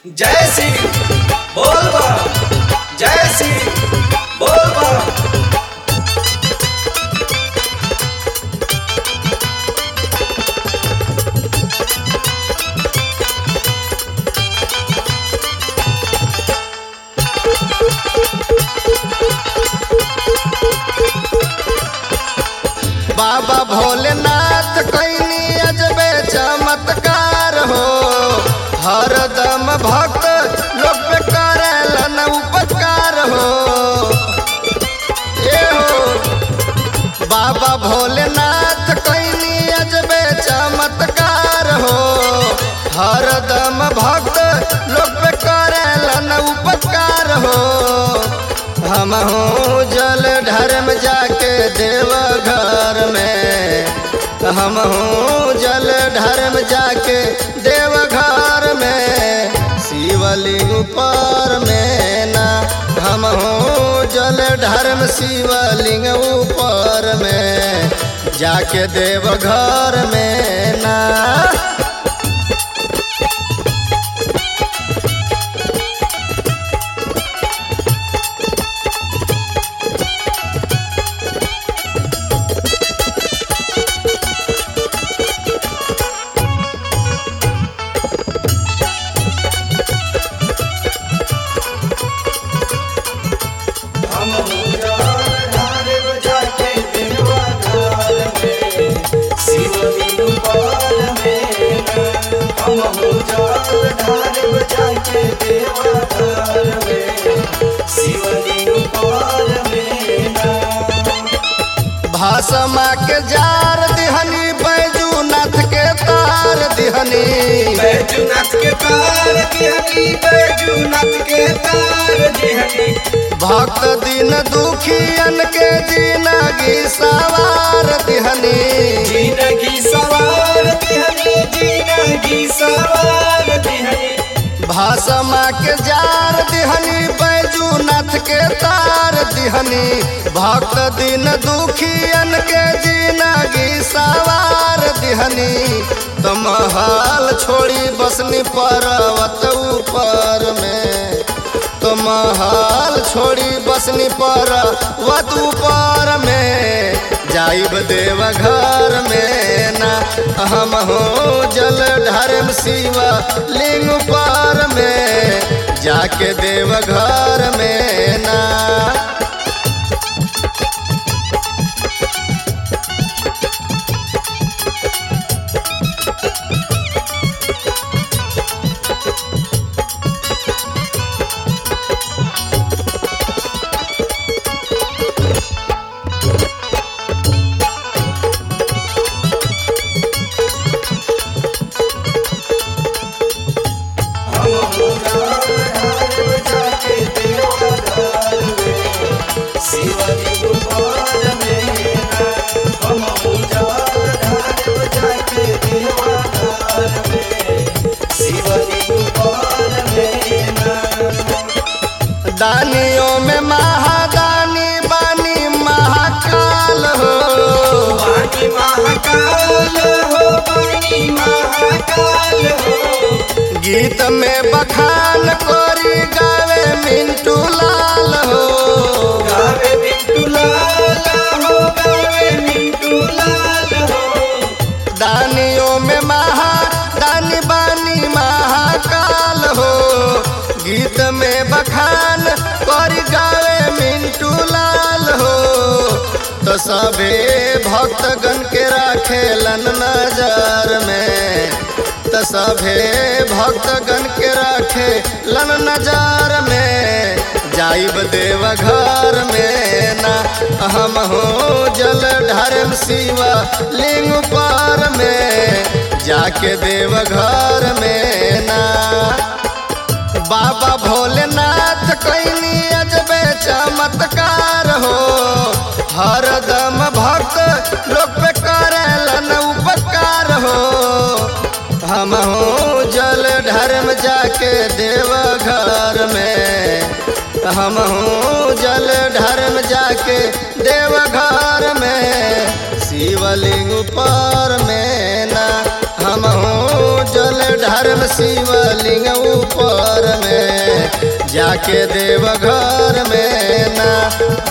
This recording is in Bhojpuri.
जय सिंह बोल बा जय सिंह बोल बा बाबा भोलेनाथ कैनी अजबे चमत्कार हो हरदम भक्त लोग पे करेलन उपकार हो ए हो बाबा भोलेनाथ कैनी अजबे चमत्कार हो हरदम भक्त लोग पे करेलन उपकार हो हम हूँ जल धर्म जाके देव घर में हम हूँ जल धर्म जाके देव घर में शिवलिंग ऊपर में ना हम हूँ जल धर्म शिवलिंग ऊपर में जाके देव घर में ना हम उजाड़ ढारे बजा के देवा घर में शिवलिंग पाल में हम उजाड़ ढारे बजा के देवा घर में शिवलिंग पाल में भाषमा के जार दिहनी बैजूनाथ के तार दिहनी बैजूनाथ के तार दिहनी बैजूनाथ के तार दिहनी भक्त दिन दुखियन के जिनगी सवार दिहनी जिंदगी सवार दिहनी जिंदगी सवार दिहनी भाषमा के जार दिहनी बैजूनाथ के तार दिहनी भक्त दिन दुखियन के जिनगी सवार दिहनी तो महल छोड़ी बसनी पर्वत ऊपर में तो महल छोड़ी बसनी पर्वत ऊपर में जाइब देव घर में ना हम हो जल धर्म शिव लिंग पर में जाके देव घर में ना हम उजाड़ ढारे बजा के देवा घर में शिवलिंग पाल में हम उजाड़ ढारे बजा के देवा घर में शिवलिंग पाल में दानियों में महादानी बानी महाकाल हो पानी महाकाल हो पानी महाकाल हो गीत में बखान कोरी गावे मिंटू लाल हो गावे मिंटू लाल हो गावे मिंटू लाल हो दानियों में महा दानी बानी महाकाल हो गीत में बखान कोरी गावे मिंटू लाल हो तो सबे भक्तगण के राखेलन नजर में तो सभे भक्तगण के राखे लन नजर में जाइब देव घर में ना हम हो जल धर्म शिव लिंग पर में जाके देव घर में ना बाबा भोलेनाथ कैनी अजबे चमत्कार हो हरदम भक्त लोग पे करेलन उपकार हो हम हूँ जल धर्म जाके देव घर में हम हूँ जल धर्म जाके देव घर में शिवलिंग ऊपर में ना हम हूँ जल धर्म शिवलिंग ऊपर जाके देव घर में ना